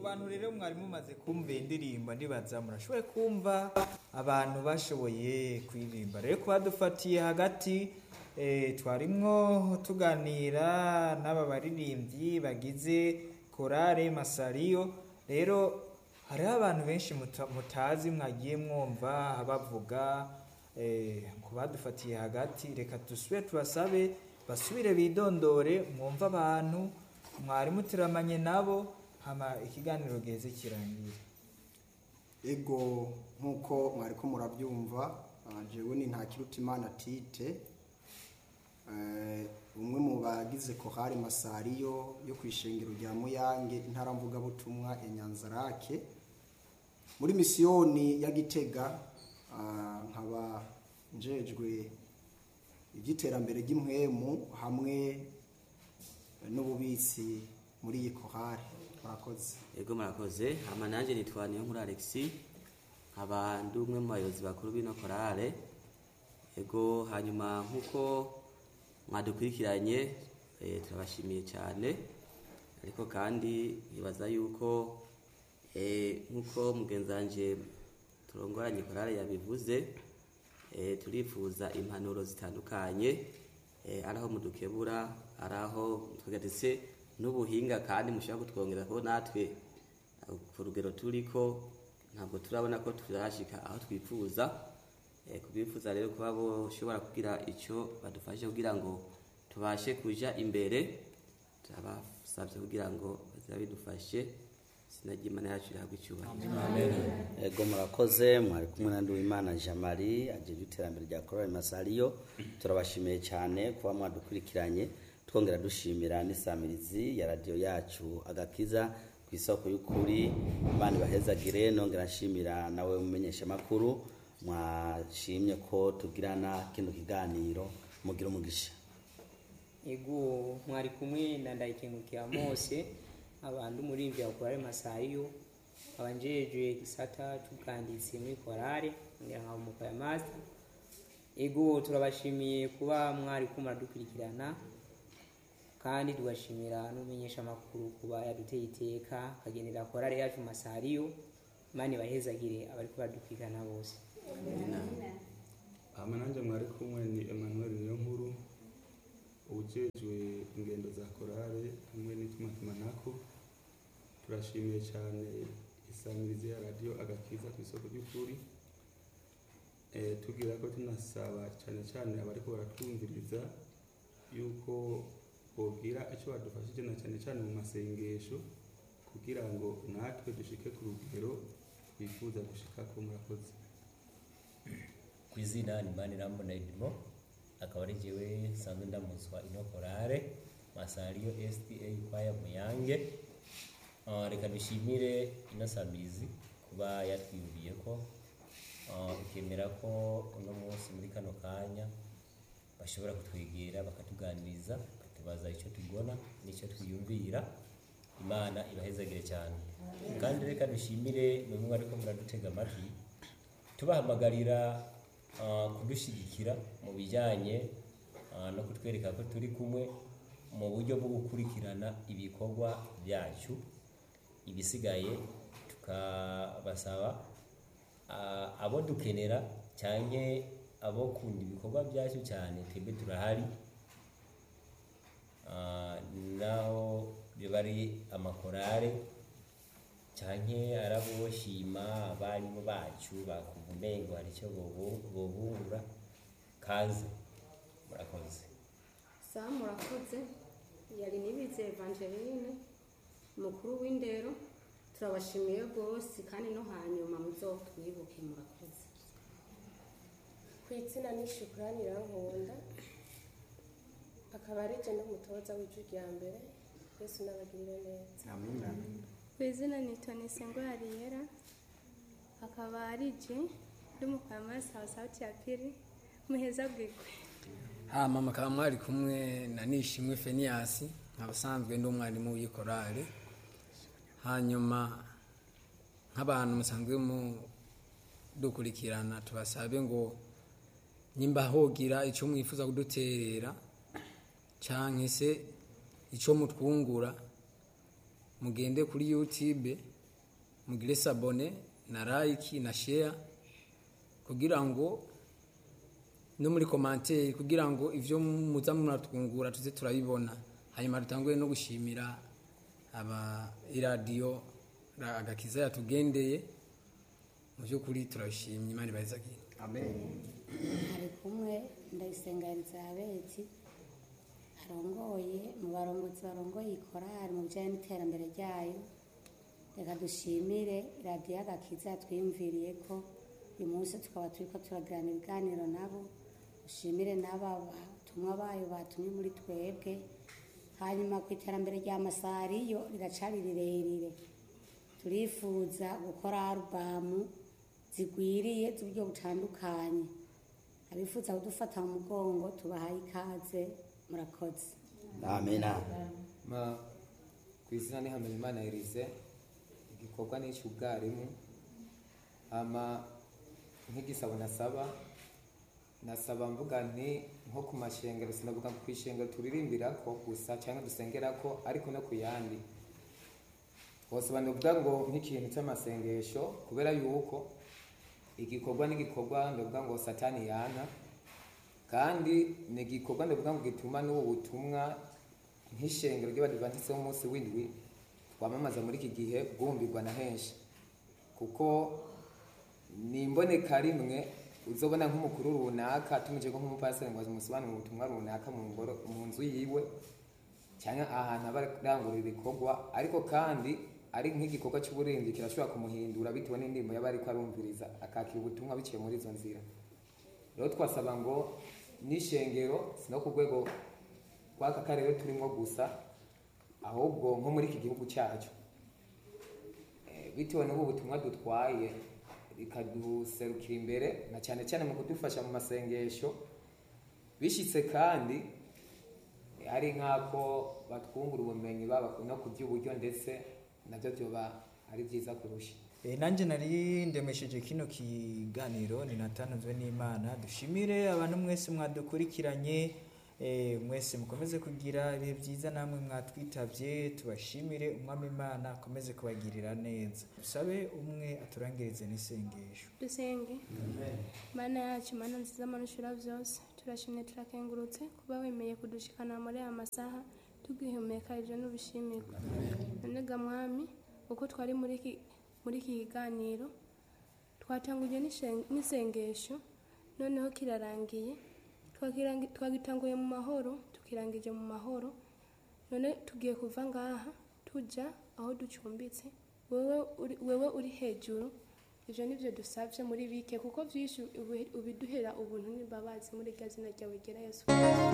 bantu rero mwari mumaze kumva iyi ndirimbo ndibaza murashoboye kumva abantu bashoboye kuririmba rero kuba dufatiye hagati eh, twarimwo tuganira n'aba baririmbyi bagize korale masariyo rero hariho abantu benshi muta- mutazi mwagiye mwumva bavuga eh, ku badufatiye hagati reka dusubire tubasabe basubire bidondore mwumve abantu mwari muteramanye nabo hama ikiganiro giheze kirangira ego nk'uko mwari ko murabyumva ah, jewe ni ntakirutimana tite Eh, umwe mu bagize kohari masariyo yo ku ishengero rya muyange intara mvugabutumwa ya nyanzarake muri misiyoni ya gitega ah, nkaba njejwe iby'iterambere ry'impwemu hamwe n'ububitsi muri iyi kohari murakoze Ego murakoze hama nanje nitwa niyo nkuru Alexi nkaba ndi umwe mu bayobozi bakuru b'ino korale ego hanyuma nk'uko mwadukurikiranye eh, turabashimiye cyane ariko kandi nibaza yuko eh, nk'uko mugenzi wanje turongoranye korale yabivuze eh, turifuza impanuro zitandukanye eh, ari aho mudukebura ari aho tugatse n'ubuhinga kandi mushobora kutwongera ko natwe eh, ku rugero turiko ntabwo turabona ko turashika aho twifuza eh, kubifuza rero kuba boshobora kugira icyo badufashe kugira ngo tubashe kuja imbere turabasabye kugira ngo bazabidufashe sinajya imana yacu ihabwa icyubahiro ego murakoze mwari kumwe na Nduwimana Jean Marie ajeje iterambere rya Korali Masariyo turabashimiye cyane kuba mwadukurikiranye twongera dushimira n'isamirizi ya radiyo yacu agakiza ku isoko y'ukuri Imana ibahezagire nongera nshimira nawe mumenyesha makuru mwashimye ko tugirana kino kiganiro mugira umugisha ego mwari kumwe na ndayikengukira mose abantu muri bya korale masariyo abanjejwe gisata cy'ubwanditsi muri korale ngira nka umuko ya master ego turabashimiye kuba mwari ko muradukurikirana kandi tugashimira n'umenyesha amakuru kuba yaduteye iteka akagenera korale yacu masariyo imana ibahezagire abari baradukurikirana bose hama nanjye mwari kumwe ni emmanuel niyo nkuru ujejwe ingendo za korale hamwe n'itumatumanako turashimiye cyane isamirizi ya radiyo agakiza ku isoko ry'ukuri Eh, tugira ko tunasaba cyane cyane abariko baratwumviriza yuko bogira icyo badufashije na cyane cyane mu masengesho kugira ngo natwe dushike ku rugero twifuza gushikako murakoze ku izina ni manirambona edimo akaba ari jyewe nsanzwe ndamuswa ino korale masariyo sda kwaya muyange Ah, reka dushimire ino samizi kuba yatwiyumviye ko ah, ikemera ko uno munsi muri kano kanya bashobora kutwegera bakatuganiriza bakatubaza icyo tubona n'icyo twiyumvira imana ibahezagire cyane kandi reka dushimire bamwe ariko muradutega amatwi tubahamagarira ah, kudushyigikira mu bijyanye ah, no kutwereka ko turi kumwe mu buryo bwo gukurikirana ibikorwa byacu ibisigaye tukabasaba ah, abo dukenera cyane abo kunda ibikorwa byacu cyane twebwe turahari Ah, naho biba ari amakorale canke araboshima abarimu bacu bakumva umengo hari icyo bobu- bobungura kaze murakoze sawa murakoze yari nibize evangeline mukuru w'indero turabashimiye rwose kandi no hanyuma muzotwibuke murakoze ku izina ni shukurani irankunda akaba ari je n'umutoza w'ijwi rya mbere yesu n'abagirire neza amina ku izina nitwa nisengo hariyera akaba ari je ndi mukamasi wa sauti ya pili muheza bwigwe hama mukaba mwari kumwe na nishimwe feniyasi nkabasanzwe ndi umwarimu w'ikorale hanyuma nk'abantu musanzwe mudukurikirana tubasabe ngo nimba hogira icyo mwifuza kuduterera canke se icyo mutwungura mugende kuri youtube mugire sabone na like na share kugira ngo no muri komanteri kugira ngo ivyo muza muratwungura tuze turabibona hanyuma dutanguye no gushimira aba iradiyo ra- agakiza yatugendeye mu by'ukuri turabishimye imana ibahezagire amen hari kumwe ndayisenga elizabeti arongoye mu barongozi barongoye ikorari mu bijyanye n'iterambere ryayo reka dushimire radiyo agakiza yatwiyumviriye ko uyu munsi tukaba turi ko turagirana ibiganiro nabo dushimire n'aba batumwa bayo batumye muri twebwe hanyuma ku iterambere rya masariyo riracari rirerire turifuza gukora arubamu zigwiriye z'uburyo butandukanye abifuza kudufata mu mugongo tubahaye ikaze murakoze amena ma ku izina ni hamenyimana erize igikorwa ni icy'ubwarimu ama nk'igisabo nasaba nasaba mvuga nti nko ku mashengero sinavuga ku ishengero turirimbira ko gusa cyangwa dusengera ko ariko no ku yandi bose banavuga ngo nk'ikintu cy'amasengesho kubera yuko igikorwa n'igikorwa ndavuga ngo satani yana kandi ni igikorwa ndavuga ngo gituma n'ubu butumwa nk'ishengero ry'abadivantisite b'umunsi w'indwi twamamaza muri iki gihe bwumvirwa na henshi kuko ni imboneka rimwe uzobona nk'umukuru runaka atumije ko nk'umupasiteri ngo amusobanurire ubutumwa runaka mu ngoro mu nzu yiwe cyangwa ahantu aba arangurira ibikorwa ariko kandi ari nk'igikorwa cy'uburinzi kirashobora kumuhindura bitewe n'indirimbo yaba ariko arumviriza akakira ubutumwa biciye muri izo nzira rero twasaba ngo n'ishengero si no ku rwego rw'aka karere turimo gusa ahubwo nko muri iki gihugu cyacu Eh, bitewe n'ubu butumwa dutwaye bikaduserukira imbere na cyane cyane mu kudufasha mu masengesho bishyitse kandi eh, ari nk'ako batwungura ubumenyi baba no ku by'uburyo ndetse nabyo byoba ari byiza kurusha Eh, nanjye nari ndemesheje kino kiganiro ninatanzwe n'imana dushimire abantu mwese mwadukurikiranye eh, mwese mukomeze kugira ibihe byiza namwe mwatwitabye tubashimire umwami imana akomeze kubagirira neza dusabe umwe aturangirize n'isengesho dusenge mana yacu mana nziza mana ushira byose turashimye turakengurutse kuba wemeye kudushikana muri aya masaha tugihumeka ibyo n'ubishimirwa none ga mwami uko twari muri iki muri iki kiganiro twatanguje n'ishen- n'isengesho noneho kirarangiye Twakirangi- twagitanguye mu mahoro tukirangije mu mahoro none tugiye kuva ngaha tuja aho ducumbitse wewe uri, wewe uri hejuru ivyo nivyo dusavye muri bike kuko vyinshi ubi- ubiduhera ubuntu n'imbabazi muri rya zina ryawe ryera yesu